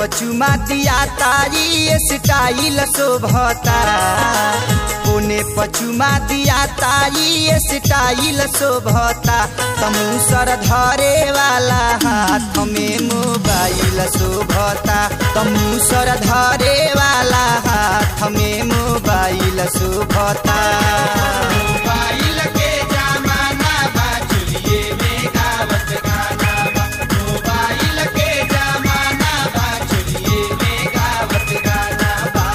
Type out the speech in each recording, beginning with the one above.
पचुमा दिया तारी स्टाइल शोभता पुने पचुमा दिया तारी स्टाइल शोभता तमुसर धरे वाला हाथ में मोबाइल शोभता तमुसर धरे वाला हाथ में मोबाइल शोभता मोबाइल के जमाना बा चलिए में गावत गाना बा मोबाइल के जमाना बा चलिए में गावत गाना बा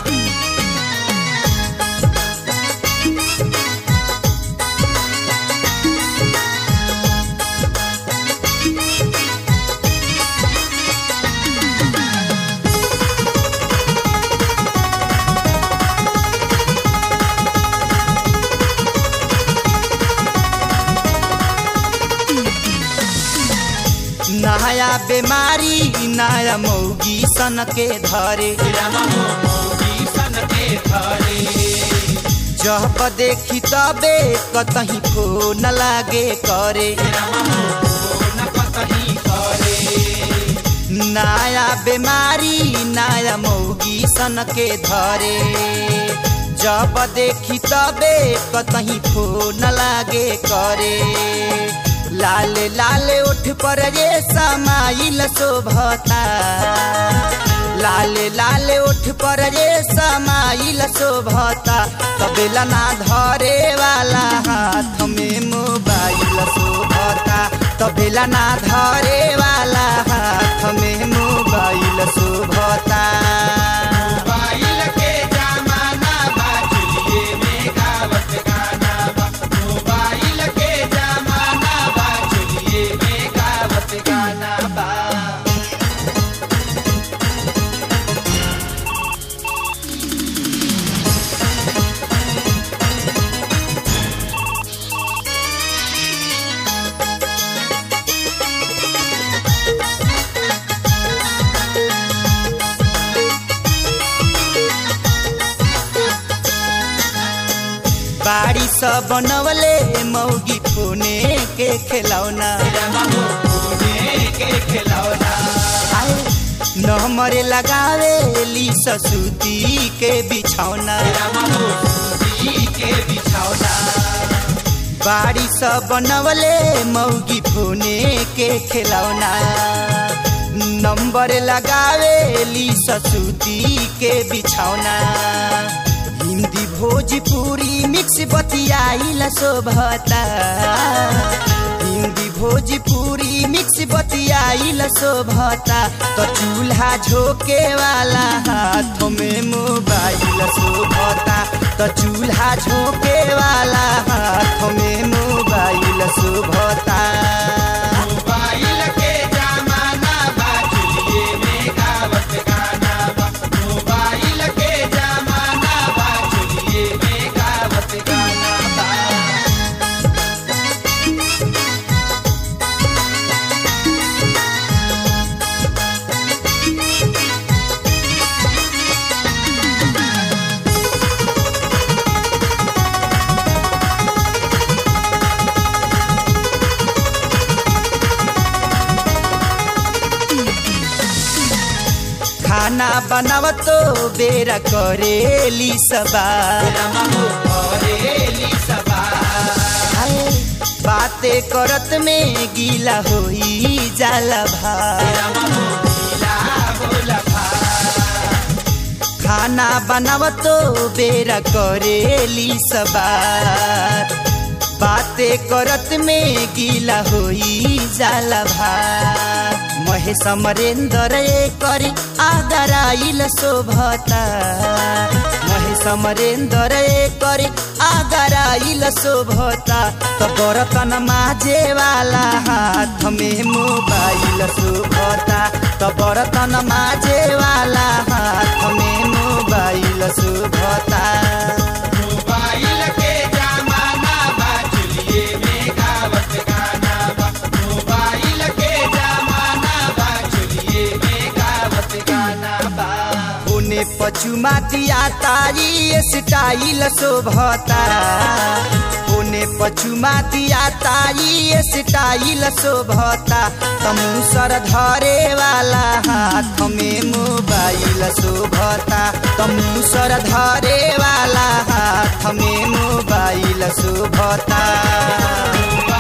नया बीमारी नया मौगी सन के धरे रामा मोगी सन के धरे जब देखी तबे कतही फोन लागे करे रामा न कतही करे नया बीमारी नया मौगी सन के धरे जब देखी तबे कतही फोन लागे करे लाल लाल उठ पर ये समाइल शोभता लाल लाल उठ पर ये समाइल शोभता तबेला ना धरे वाला हाथ में मोबाइल शोभता तबेला ना धरे वाला हाथ में मोबाइल शोभता मोबाइल के जमाना बा चलिए में गावत गाना बा मोबाइल के जमाना बा चलिए में गावत गाना बा बाड़ी सब बनवले मौगी फोने के खिलौना रामा मोने के खिलौना आए नमरे लगावे ली ससुती के बिछौना रामा मोती के बिछौना बाड़ी सब बनवले मौगी फोने के खिलौना नंबर लगावे ली ससुती के बिछौना हिंदी भोजपुरी मिक्स बतियाइल शोभता हिंदी भोजपुरी मिक्स बतियाइल शोभता तो चूल्हा झोंके वाला हाथ में मोबाइल शोभता तो चूल्हा झोंके वाला हाथ में मोबाइल शोभता मोबाइल के जमाना बा चलिए में गावत गाना बा मोबाइल के जमाना बा चलिए में गावत गाना बा खाना बनावतो बेरा करेली सबा रामा मोरेली सबा हाय, बातें करत में गीला होई जाला भा रामा मोला बोला भा खाना बनावतो बेरा करेली सबार बातें करत में गीला होई जाला भार महेश अमरेंद्र करी आदराइल शोभता महेश अमरेंद्र करी आदराइल शोभता तो बर्तन माजे वाला हाथ में मोबाइल शोभता तो बर्तन माजे वाला हाथ में मोबाइल शोभता मोबाइल के जमाना बा चलिए में गावत गाना बा मोबाइल के जमाना बा चलिए में गावत गाना बा उने पछुमा दिया तारी स्टाइल शोभता उने फोने पछुमा दिया ताई स्टाइल शोभता तमुसर धरे वाला हाथ में मोबाइल शोभता तमुसर धरे वाला हाथ में मोबाइल शोभता